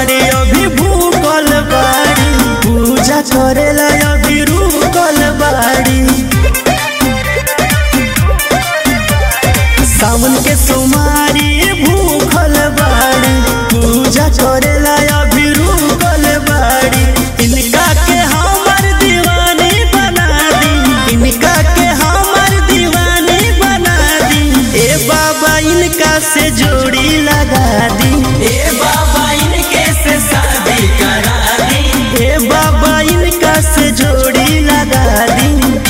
सोमारी अभी भूखल बाड़ी पूजा करेला अभी रुकल बाड़ी सावन के सोमारी भूखल बाड़ी पूजा करेला अभी रुकल बाड़ी इनका के हमर दीवानी बना दी इनका के हमर दीवानी बना दी ए बाबा इनका से जोड़ी लगा दी ए बाबा इनके से शादी करा दी ए बाबा इनका से जोड़ी लगा दी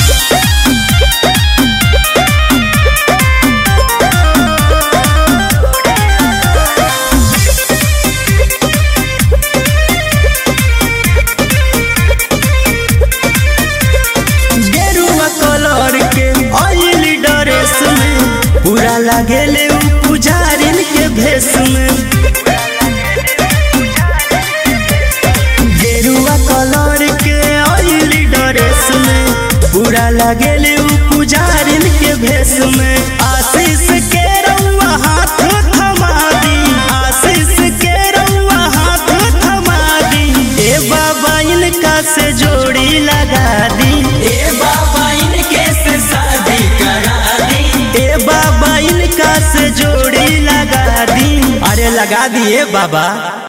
गेरुआ कलर के ऑयल ड्रेस में पूरा लागेले उ पुजारिन के भेष में गेरुआ कलर के ऑयल ड्रेस में पूरा लागेले उ पुजारिन के भेष में आशीष के रउआ हाथ थमा दी आशीष के रउआ हाथ थमा दी ए बाबा इनका से जोड़ी लगा दी ए बाबा इनके से शादी करा दी ए बाबा इनका से जोड़ी लगा दी अरे लगा दिए बाबा